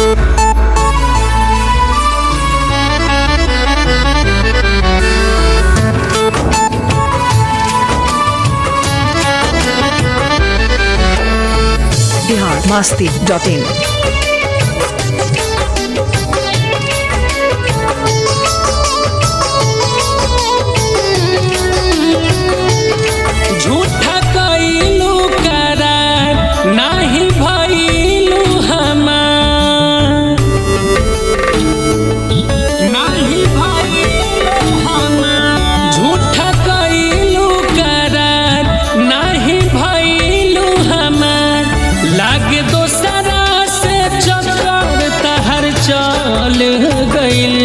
Bihar Masti dot in झूठा कइलू करार नाही भइलू हमार नाही भइलू हमार झूठा कइलू करार नाही भइलू हमार लागे दोसरा से चक्कर तहर चल गइल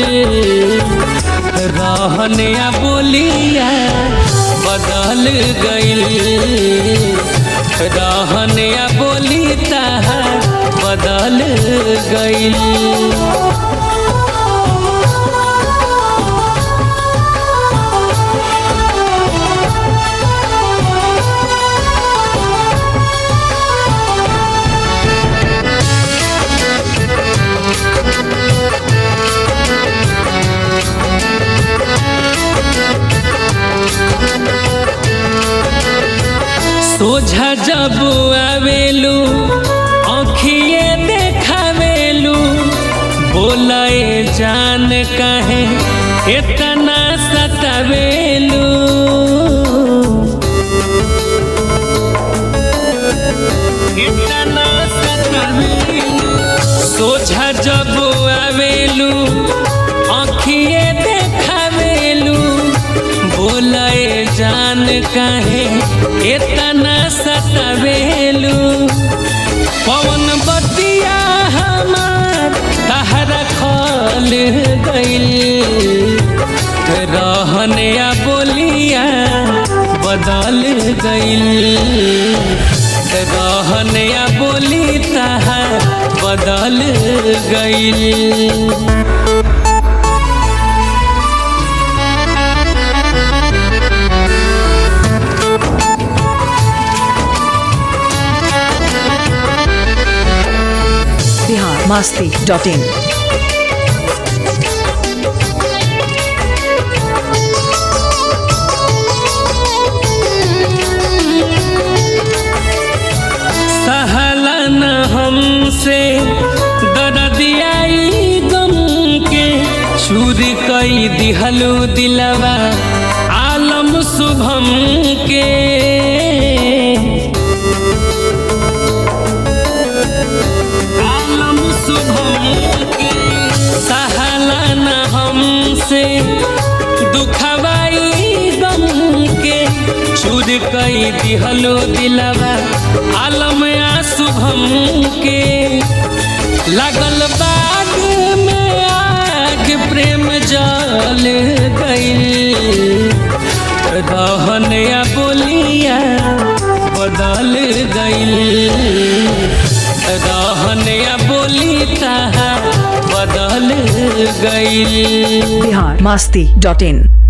रहनिया बोलिया बदल गइल रहनिया बोली तहार बदल गइल सोझा जब आवेलू आँखिए देखावेलू बोलाए जान कहे इतना सतावेलू इतना सतावेलू सोझा जब आवेलू आँखिए देखावेलू बोलाए जान कहे इतना सतावेलू पवन बतिया हमार तहरा खल गइल रहनिया बोलिया बदल गइल रहनिया बोली तहार बदल गइल बिहार मस्ती डॉट इन सहलन हमसे दरदियाई गम के चूर कई दिहलू दिलवा आलम शुभम के आलम शुभम के सहलन हमसे दुखवाई गम के चूर कई दिहलो दिलवा आलम आ शुभम के लगल बाग में आग प्रेम जल गई रहनिया बोलिया बदल गई रहनिया बोली तहा बदल गई बिहार मस्ती डॉट इन